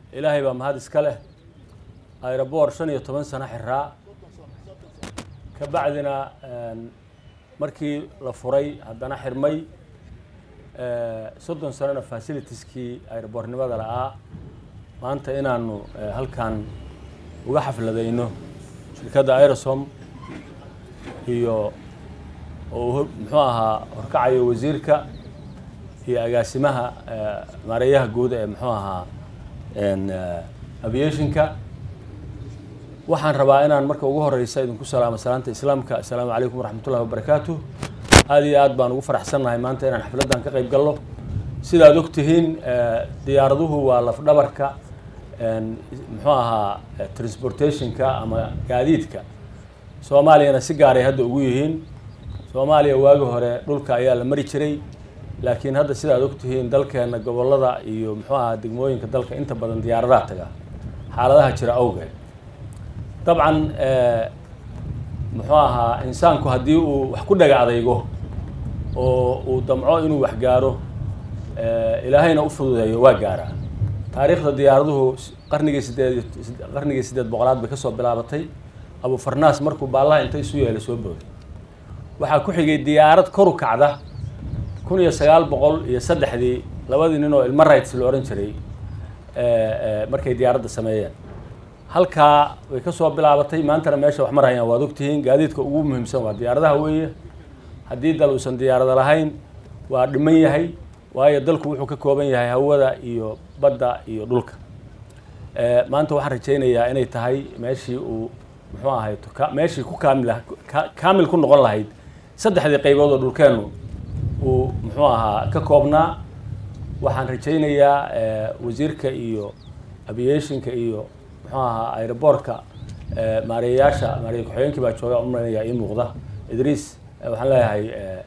ilaahay baa mahad iska leh aeroboor shan iyo toban sano xiraa ka bacdina markii la furay haddana xirmay soddon sanona facilitieskii aeroboornimada la'aa maanta inaanu halkan uga xafladayno shirkadda aerosom iyo oo muxuu ahaa horkacayo wasiirka iyo agaasimaha maareeyaha guud ee muxuu ahaa aviationka waxaan rabaa inaan marka ugu horeysa idinku salaamo salaanta islaamka assalaamu calaykum waraxmatullahi wabarakaatu aada iyo aad baan ugu faraxsannahay maanta inaan xafladdan ka qayb galno sidaad og tihiin diyaaraduhu waa lafdhabarka muxuu ahaa transportationka ama gaadiidka soomaaliyana si gaaray hadda ugu yihiin soomaaliya waagi hore dhulka ayaa la mari jiray laakiin hadda sidaad og tihiin dalkeena gobollada iyo muxuu ahaa degmooyinka dalka inta badan diyaaradaha taga xaaladaha jira awgeed dabcan muxuu ahaa insaanku haddii uu wax ku dhaga adaygo oo uu damco inuu wax gaaro ilaahayna u fududeeyo waa gaaraa taariikhda diyaaraduhu qarnigii sideed qarnigii sideed boqolaad bay kasoo bilaabatay abu farnaas markuu baallaha inta isu yeelay soo booday waxaa ku xigay diyaarad koru kacda kun iyo sagaal boqol iyo saddexdii labadii nin oo ilmo rights la ohan jiray markay diyaaradda sameeyeen halkaa way kasoo bilaabatay maantana meesha wax marayaan waad ogtihiin gaadiidka ugu muhiimsan waa diyaaradaha weeye haddii dal uusan diyaarada lahayn waa dhiman yahay waayo dalku wuxuu ka kooban yahay hawada iyo badda iyo dhulka maanta waxaan rajaynayaa inay tahay meeshii uu muxuu ahay meeshii ku kaamil kaamil ku noqon lahayd saddexdii qaybood oo dhulkeennu uu muxuu ahaa ka koobnaa waxaan rajaynayaa wasiirka iyo aviationka iyo muxuu ahaa aeroboortka maareeyayaasha maareeye ku-xigeenkii baa jooga umaynaya ii muuqda idriis waxaan leeyahay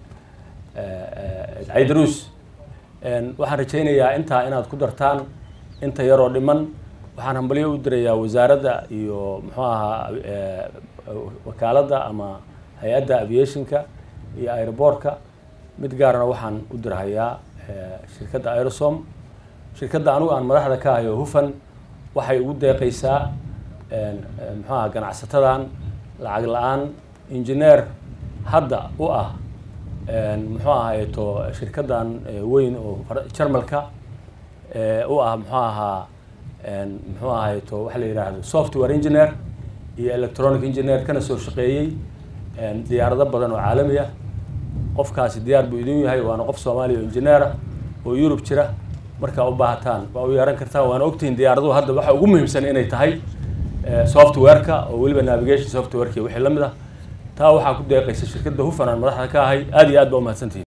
caydaruus waxaan rajaynayaa intaa inaad ku dartaan inta yaroo dhiman waxaan hambalyo u dirayaa wasaaradda iyo muxuu ahaa wakaaladda ama hay-adda aviationka iyo aeroboortka mid gaarana waxaan u dirhayaa shirkadda aerosom shirkadda anugu aan madaxda ka hayo hufan waxay ugu deeqaysaa muxuu aha ganacsatadan lacag la-aan injineer hadda u ah muxuu ahayto shirkaddan weyn oo jarmalka u ah muxuu ahaa muxuu ahayto waxa la yidhaahdo software engineer iyo electronic engineer kana soo shaqeeyey diyaarado badan oo caalami ah qofkaasi diyaar buu idin yahay waana qof soomaaliya oo engineer ah oo yurub jira markaa u baahataan waa u yeeran kartaan waana ogtihiin diyaaraduhu hadda waxa ugu muhiimsan inay tahay software-ka oo weliba navigation software-ki wixii la mid ah taa waxaa ku deeqaysa shirkadda hufan aan madaxda ka ahay aada iyo aad ba umahadsantihin